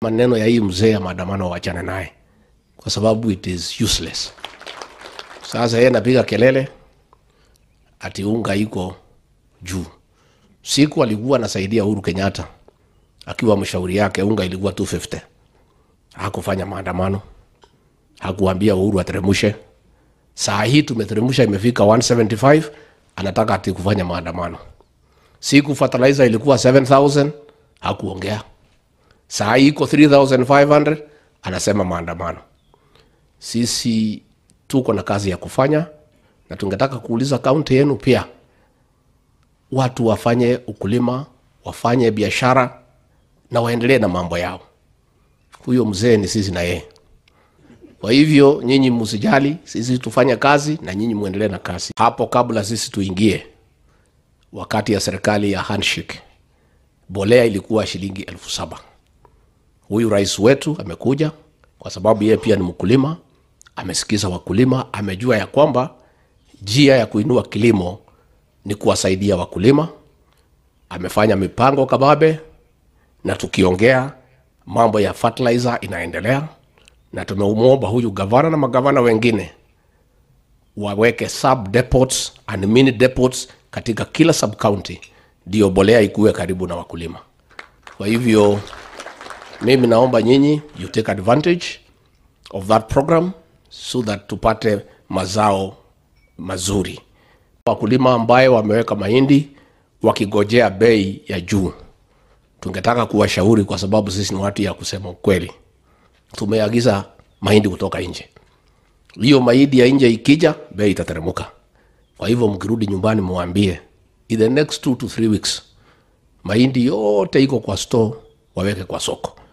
maneno ya hii mzee ya maandamano wachane naye, kwa sababu it is useless. Sasa yeye anapiga kelele ati unga iko juu. Siku alikuwa anasaidia Uhuru Kenyatta akiwa mshauri yake, unga ilikuwa 250 hakufanya maandamano, hakuambia Uhuru ateremushe. Saa hii tumeteremusha, imefika 175 anataka ati kufanya maandamano. Siku fertilizer ilikuwa 7000 hakuongea. Saa hii iko 3500 anasema maandamano. Sisi tuko na kazi ya kufanya, na tungetaka kuuliza kaunti yenu pia, watu wafanye ukulima, wafanye biashara na waendelee na mambo yao. Huyo mzee ni sisi na yeye. Kwa hivyo nyinyi msijali, sisi tufanye kazi na nyinyi muendelee na kazi. Hapo kabla sisi tuingie, wakati ya serikali ya handshake, bolea ilikuwa shilingi elfu saba. Huyu rais wetu amekuja kwa sababu yeye pia ni mkulima, amesikiza wakulima, amejua ya kwamba njia ya kuinua kilimo ni kuwasaidia wakulima. Amefanya mipango kababe, na tukiongea mambo ya fertilizer inaendelea, na tumemwomba huyu gavana na magavana wengine waweke sub depots and mini depots katika kila sub county, ndio bolea ikuwe karibu na wakulima. Kwa hivyo mimi naomba nyinyi you take advantage of that program so that tupate mazao mazuri. Wakulima ambaye wameweka mahindi wakigojea bei ya juu, tungetaka kuwashauri, kwa sababu sisi ni watu ya kusema ukweli. Tumeagiza mahindi kutoka nje, hiyo mahindi ya nje ikija, bei itateremuka. Kwa hivyo mkirudi nyumbani, mwambie in the next two to three weeks mahindi yote iko kwa store, waweke kwa soko